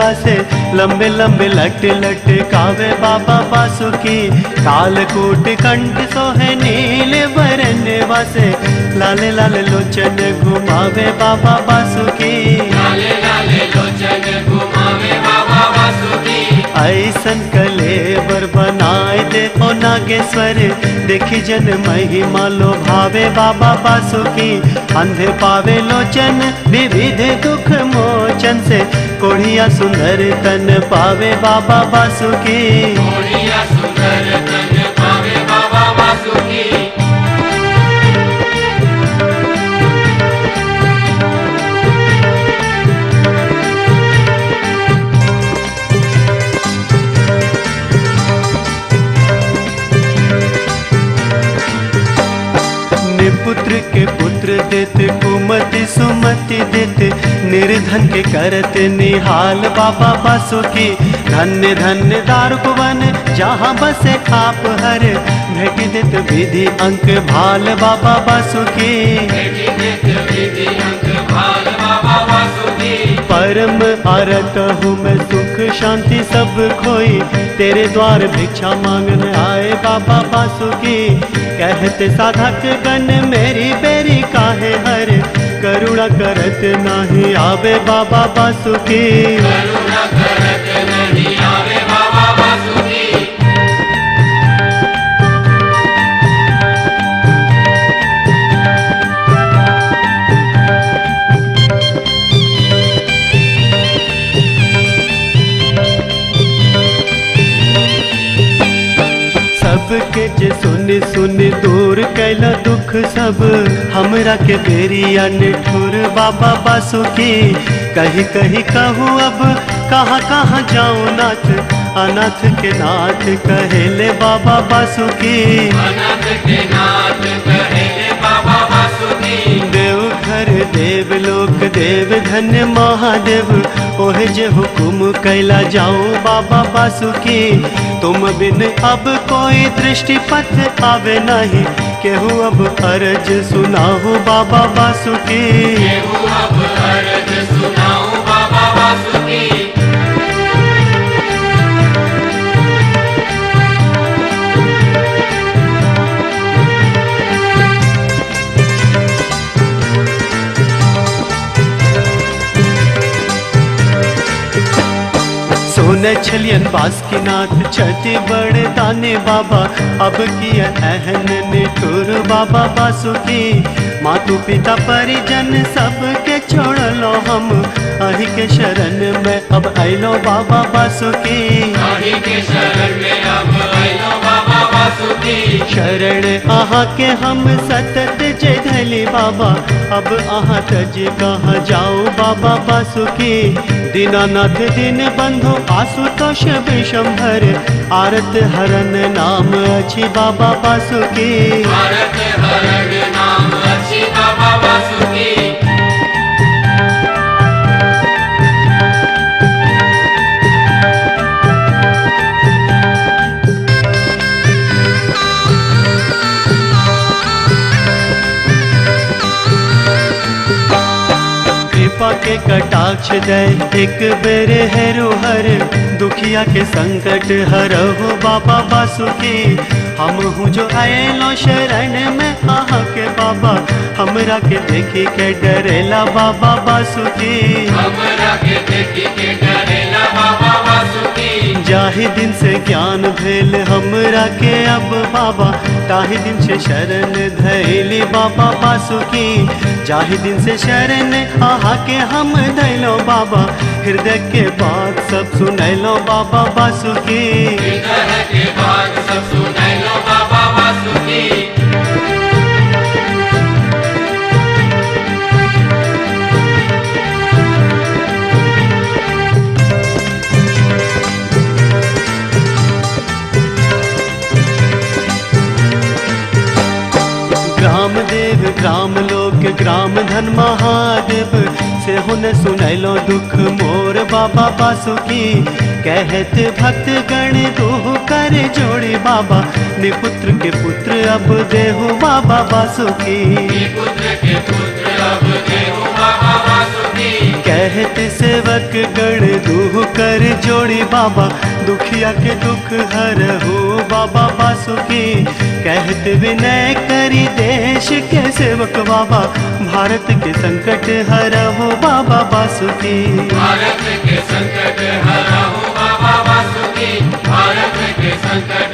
से लंबे लंबे लट लट कावे बाबा बासुकी कालकूट कंठ सोहे नील वरन वासे लाल लाल लोचन घुमावे बाबा बासुकी लाले लाले लोचन घुमावे बाबा वासुकी ऐसन कलेवर बनाए दे ओ नागेश्वर देखी जन महिमा लो भावे बाबा बासुकी अंधे पावे लोचन विविध दुख मोचन से कोढ़िया सुंदर तन पावे बाबा बासुकी मोरिया सुंदर तन पावे बाबा वासुकी निपुत्र के पुत्र देत कुमति सुमति देत निर्धन के करत निहाल बाबा बासुकी धन्य धन्य दारुकवन जहाँ बसे आप हर भेट देत विधि अंक भाल बाबा बासुकी बेटी नित विधि अंक भाल बाबा वासुकी परम आरत हूँ मैं सुख शांति सब खोई तेरे द्वार भिक्षा मांगने आए बाबा बासुकी कहते साधक गण मेरी बेरी काहे हर करुणा करत नाही आवे बाबा बासुकी करुणा करत नहीं आवे बाबा वासुकी सबके जे सुन सुन दूर कैला दुख सब हमरा के बेरिया निठुर बाबा बासुकी कही कही कहूँ अब कहाँ कहाँ जाऊँ नाथ अनाथ के नाथ कहेले बाबा बासुकी अनंत के नाथ कहेले बाबा वासुकी देव घर देव लोक देव धन्य महादेव ओहे जे हुकुम कैला जाऊं बाबा बासुकी तुम बिन अब कोई दृष्टि पथ आवे नहीं केहू अब अर्ज सुनाहू बाबा बासुकी केहू अब अर्ज सुनाऊं बाबा वासुकी सोन छलियन बास की नाथ छति बड़े दाने बाबा अब किया अहन निठुर बाबा बासुकी मातु पिता परिजन सबके छोड़ लो हम अहि के शरण में अब आइलो बाबा बासुकी आही के शरण में अब आइलो बाबा वासुकी शरण आहा के हम सतत जय धली बाबा अब आहा तज कहाँ जाओ बाबा बासुकी दीनानाथ दिन बंधु आशुतोष विशंभर आरत हरन नाम अच्छी बाबा बासुकी भारत हरण नाम अच्छी बाबा वासुकी कृपा के कटाक्ष दे एक बेर हेरु हर दुखिया के संकट हरहु बाबा बासुकी हम हूँ जो आएलो शरण में आहा के बाबा हमरा के देखी के डरेला बाबा बासुकी हमरा के देखी के डरेला बाबा वासुकी जाहि दिन से ज्ञान भेल हमरा के अब बाबा ताहि दिन से शरण धैली बाबा बासुकी जाहि दिन से शरण आहा के हम धैलो बाबा हृदय के बात सब सुनैलो बाबा बासुकी हृदय के बात सब सुनैलो बाबा वासुकी ग्राम देव ग्राम लोक ग्राम धन महादेव से हुन सुनैलो दुख मोर बाबा बासुकी कहत भक्त गण तू कर जोड़ी बाबा निपुत्र के पुत्र अब देहु बाबा बासुकी पुत्र के पुत्र अब देहु बाबा वासुकी कहत सेवक गण दूह कर कहत विनय करी देश के सेवक बाबा भारत के संकट हरहो बाबा बासुकी भारत के संकट हरहु बाबा वासुकी भारत के संकट